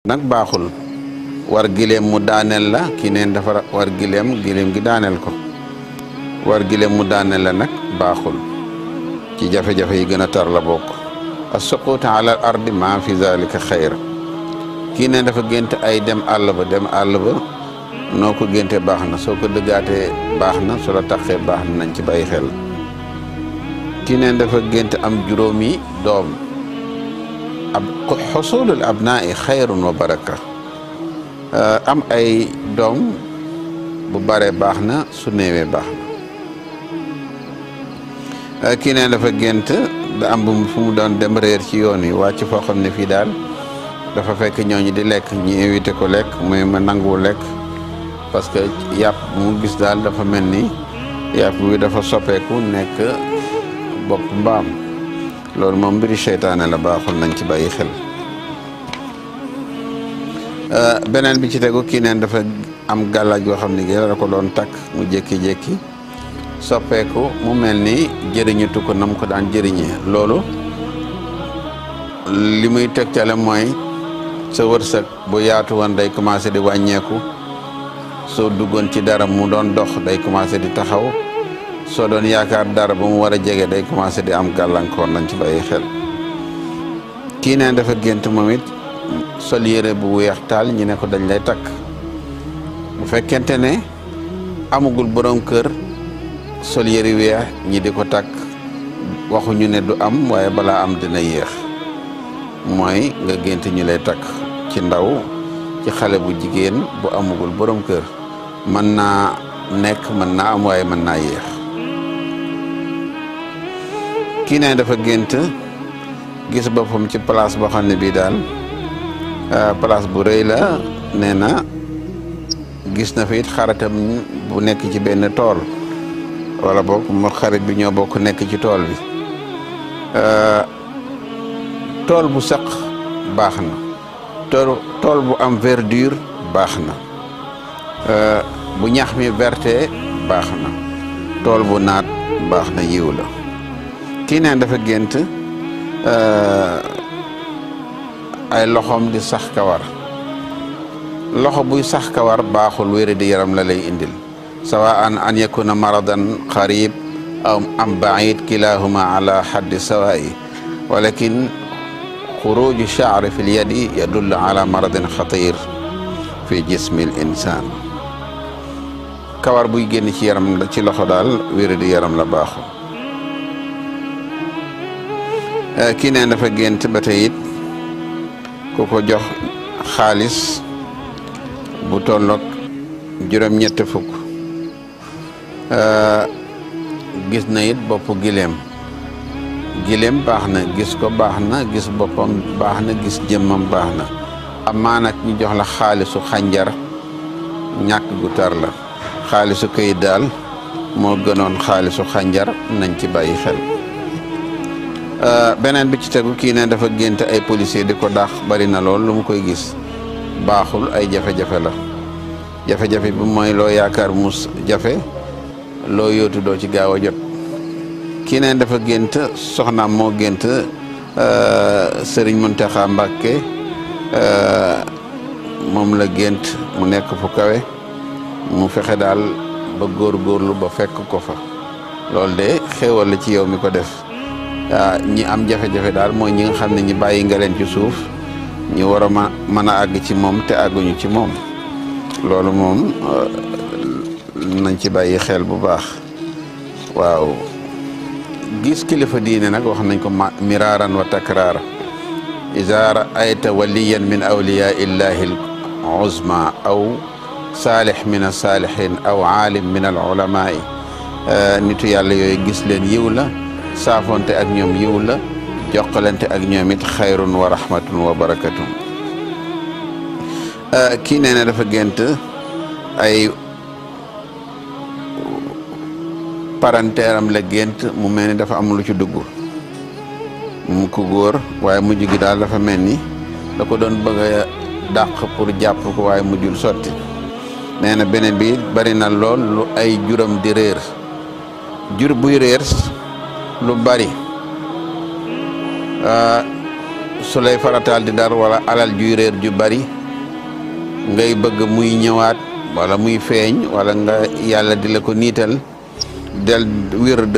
nag baaxul war gileem mu daaneel la kii neen dafa war gileem gileem gi daaneel ko war gileem mu daaneel la nag baaxul ci jafe-jafe yi gën a tar la bokk as-suquut ala al ardi ma fi zalika xayr kii neen dafa gént ay dem àll ba dem àll ba noo ko génte baax na soo ko dëggaatee baax na su la taxee baax na nañ ci bàyyi xel kii neen dafa gént am juróomi doom ab xusulul abnaa xayrun wa baraka am ay doom bu bare baax na su néewee baax na kii neen dafa gént da am bu fu mu doon dem réer ci yoon yi wàcc foo xam ne fii daal dafa fekk ñooñu di lekk ñu invité ko lekk muy ma nanguwu lekk parce que yàpp mu gis daal dafa mel ni yàpp bi dafa soppeeku nekk bopp mbaam loolu moom mbiri seytaane la baaxul nañ ci bàyyi xel beneen bi ci tegu kii neen dafa am gàllaaj yoo xam ne gi la ko doon takk mu jékki-jékki soppeeku mu mel ni jëriñutu ko nam ko daan jëriñee loolu li muy tegtale mooy sa wërsëg bu yaatu woon day commencé di wàññeeku soo duggoon ci dara mu doon dox day commencé di taxaw soo doon yaakaar dara ba mu war a jege day commencé di am gàllankoor nañ ci bàyyi xel kii neen dafa gént moom it sol yére bu weex taal ñi ne ko dañ lay takk bu fekkente ne amagul borom kër sol yére weex ñi di ko takk waxuñu ne du am waaye balaa am dina yéex mooy nga gént ñu lay takk ci ndaw ci xale bu jigéen bu amagul borom kër mën naa nekk mën naa am waaye mën naa yéex kii ne dafa gént gis boppam ci place boo xam ne bii daal place bu rëy la nee na gis na fi it xaritam bu nekk ci benn tool wala boog mu xarit bi ñoo bokk nekk ci tool bi tool bu saq baax na tool tool bu am verdure baax na bu ñax mi verte baax na tool bu naat baax na yiw la kii neen dafa gént ay loxoom di sax kawar loxo buy sax kawar baaxul wéri di yaram la lay indil sawa an an yakuna maradan qarib aw am baid kilahuma ala xaddi sawaayi walakin xuruju chaari fi lyadi yadullu ala maradin xatir fi jismi l insan kawar buy génn ci yaram ci loxo daal wéri di yaram la baaxul kii neen dafa gént ba tey it ku ko jox xaalis bu tolloog juróom-ñett fukk gis na it bopp gileem gileem baax na gis ko baax na gis boppam baax na gis jëmmam baax na amaa nag ñu jox la xaalisu xànjar ñàkk gu tar la xaalisu këyit daal moo gënoon xaalisu xànjar nañ ci bàyyi xel beneen bi ci tegu kii ne dafa gént ay policier di ko dàq bari na lool lu mu koy gis baaxul ay jafe-jafe la jafe-jafe bi mooy loo yaakaar mus jafe loo yóotu doo ci gaaw a jot kii ne dafa gént soxnaam moo gént sëriñ Muntaxa Mbàkke moom la gént mu nekk fu kawe mu fexe daal ba góorgóorlu ba fekk ko fa loolu de xéewal la ci yow mi ko def ñi am jafe-jafe daal mooy ñi nga xam ne ñi bàyyi nga leen ci suuf ñi war a mën a àgg ci moom te àgguñu ci moom loolu moom nañ ci bàyyi xel bu baax waaw gis kilifa diine nag wax nañ ko miraaran wa takraara iza raayta waliyan min awliyaa illahi al uzma aw saalih min alsaalihin aw aalim min al ulamaai nitu yàlla yooyu gis leen yiw la saafonte ak ñoom yiw la jokkalante ak ñoom it xayrun wa rahmatun wa barakatun kii nee na dafa gént ay parenteeram la gént mu mel ni dafa am lu ci dugg mu ko góor waaye mujj gi daal dafa mel ni da ko doon bëgg a dàq pour jàpp ko waaye mujjul sotti nee na beneen bi bari na lool lu ay juram di réer jur buy réer lu bari su lay farataal di dar wala alal juy réer ju bari ngay bëgg muy ñëwaat wala muy feeñ wala nga yàlla di la ko niital del wird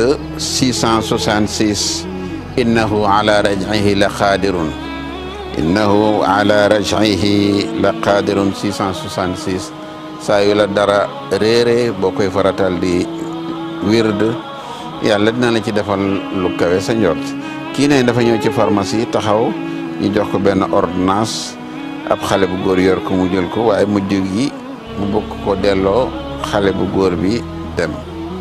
666 innahu ala raj'ihi la qaadirun innahu ala raj'ihi la qaadirun 666 saa yu la dara réere boo koy faratal di wird yàlla dina la ci defal lu kawe sa njort kii ne dafa ñëw ci pharmacie taxaw ñu jox ko benn ordonnance ab xale bu góor yor ko mu jël ko waaye mujj gi mu bëgg ko delloo xale bu góor bi dem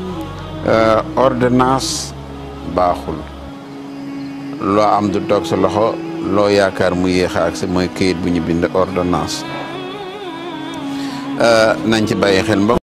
ordonnance baaxul loo am du toog sa loxo loo yaakaar mu yéex ak si mooy këyit bu ñu bind ordonnance nañ ci bàyyi xel mbokk